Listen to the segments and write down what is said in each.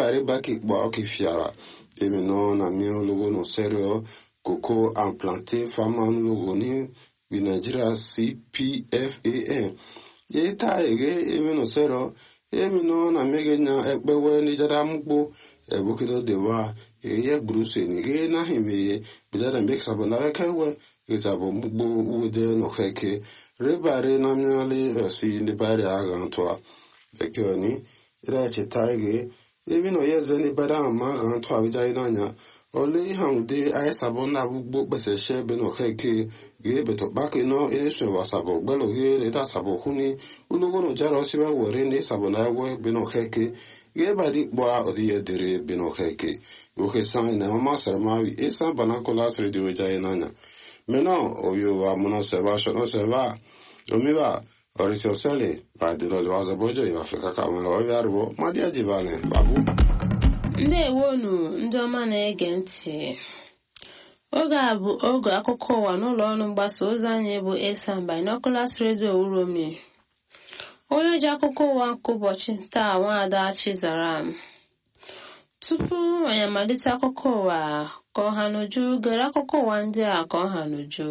pare baki kpɔ ki fiara emi nɔ na mi logo no serio coco and plantain farmer logo ni bi nigeria cpfan ye ta ege emi no serio emi nɔ na mi ge nya ekpewe ni jada mugbo ebukido dewa eye bruse ni ge na hime bijada mbek sabona kewe izabo mugbo ude no heke rebare na miali si ndibari aga ntwa bekioni ira cheta ege ebi no yeze ni bada ama aga ntwa bija inanya ole ihe ude ayi sabo na bugbo pese she be no heke ge beto baki no ere so wa sabo gbelo ge le da sabo huni ulogo no jaro sibe wore ni sabo na we be no heke ge badi bwa odi yedere be no heke Uke san na mama sarmawi esa banakola sre di weja inanya Maintenant, au lieu de mon seva, je ne sais pas. Omi va, orisi osele, va dilo lo wazo bojo, iwa fika kama lo ovi arbo, ma dia jivane, babu. ndewonu ndị ọma na-ege ntị oge a bụ oge akụkọ ụwa n'ụlọ ọrụ mgbasa ozi anyị bụ esan binoculars radio uromi onye ji akụkọ ụwa nke ụbọchị taa nwaada chizara m tupu anyị amalite akụkọ ụwa ka ọha n'uju gere akụkọ ụwa ndị a ka ọha n'uju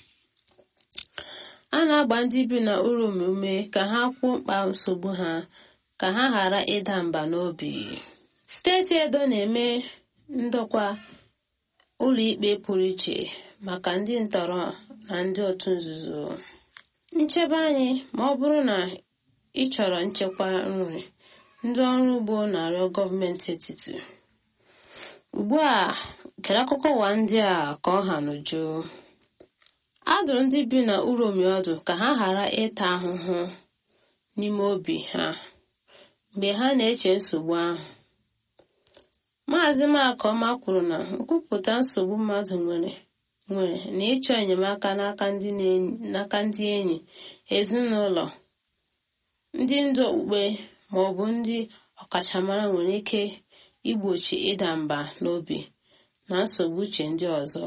a na-agba ndị bi na urom ume ka ha kwuo mkpa nsogbu ha ka ha ghara ịda mba n'obi steeti edo na-eme ndokwa ụlọikpe pụrụ iche maka ndị ntọrọ na ndị otu nzuzo nchebe anyị ma ọ bụrụ na ị chọrọ nchekwa nri ndị ọrụ ugbo na-arịọ gọọmenti etiti ugbu a gere akụkọ ụwa ndị a ka ọ ha n'uju a dụrụ ndị bi na uromi ọdụ ka ha ghara ịta ahụhụ n'ime obi ha mgbe ha na-eche nsogbu ahụ maazị makọma kwuru na nkwupụta nsogbu mmadụ nwere nwere na ịchọ enyemaka n'aka ndị enyi ezinụlọ ndị ndu okpukpe ma ọ bụ ndị ọkachamara nwere ike igbochi ịda mba n'obi na nsogbu uche ndị ọzọ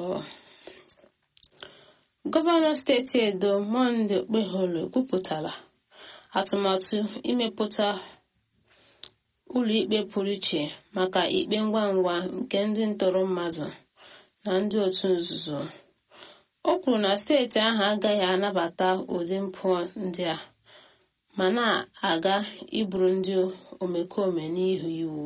gọvanọ steeti edo monde okpeholo kwupụtara atụmatụ imepụta ụlọikpe pụrụ iche maka ikpe ngwa ngwa nke ndị ntọrọ mmadụ na ndị otu nzuzo o kwuru na steeti ahụ agaghị anabata ụdị mpụ ndị a ma na-aga iburu ndị omekome n'ihu iwu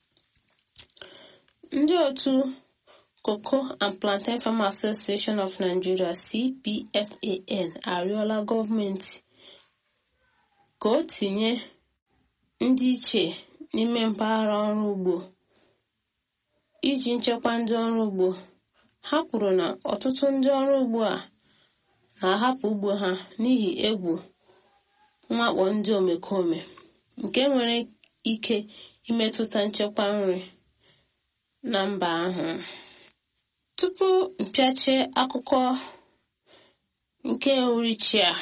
ndị otu Cocoa and Plantain Farmer Association of Nigeria CPFAN arịọla gọọmenti ka o tinye ndị iche n'ime mpaghara ọrụ ugbo iji nchekwa ndị ọrụ ugbo ha kwuru na ọtụtụ ndị ọrụ ugbo a na-ahapụ ugbo ha n'ihi egwu mwakpo ndị omekome nke nwere ike imetụta nchekwa nri na mba ahụ tupu mpịache akụkọ nke uhuruchi a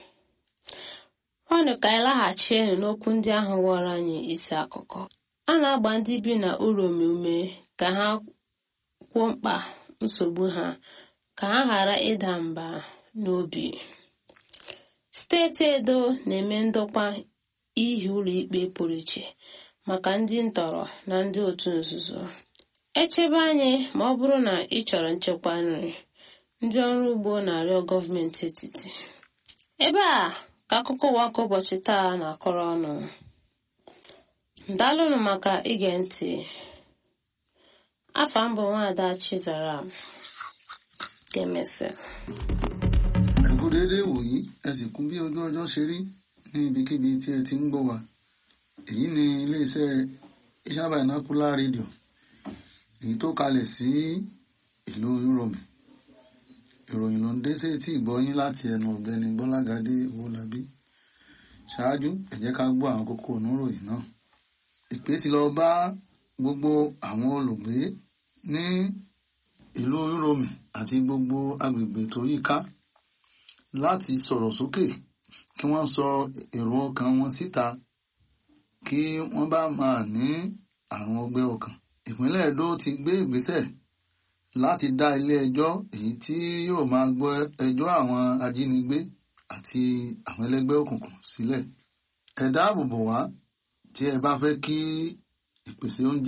ọnụ ka anyị laghachienu n'okwu ndị ahụ ghọrọ anyị isi akụkọ a na-agba ndị bi na uromi ume ka ha kwuo mkpa nsogbu ha ka ha ghara ịda mba n'obi steeti edo na-eme ndokwa ihi ụlọikpe pụrụ iche maka ndị ntọrọ na ndị otu nzuzo echebe anyị ma ọ bụrụ na ị chọrọ nchekwa nri ndị ọrụ ugbo na-arịọ gọọmenti etiti ebe a ka akụkọ ụwa nke ụbọchị taa na-akọrọ ọnụ ndalụnụ maka ige ntị afa mbụ nwaada chizara ga-emesị ẹ kú déédéé wòyí ẹ sì kú bí ojú ọjọ́ ṣe rí ní ibikíbi tí ẹ ti ń gbọ́ wa èyí ni iléeṣẹ́ Iṣẹ́ Binocular rédíò èyí tó kalẹ̀ sí ìlú Uromi ìròyìn ló ń dé sí etí ìgbọ́yín láti ẹnu ọ̀gbẹ́ni Gbọ́lágadé Owólabí ṣáájú ẹ jẹ́ ká gbọ́ àwọn kókó oníròyìn náà ìpè ti lọ bá gbogbo àwọn olùgbé ní ìlú Uromi àti gbogbo agbègbè tó yíká láti sọ̀rọ̀ sókè kí wọ́n sọ èrò ọkàn wọn síta kí wọ́n bá máa ní àrùn ọgbẹ́ ọkàn. ìpínlẹ̀ Èdó ti gbé ìgbésẹ̀ láti dá ilé ẹjọ́ èyí tí yóò máa gbọ́ ẹjọ́ àwọn ajínigbé àti àwọn ẹlẹ́gbẹ́ òkùnkùn sílẹ̀. ẹ dáàbò bò wá tí ẹ bá fẹ́ kí ìpèsè oúnjẹ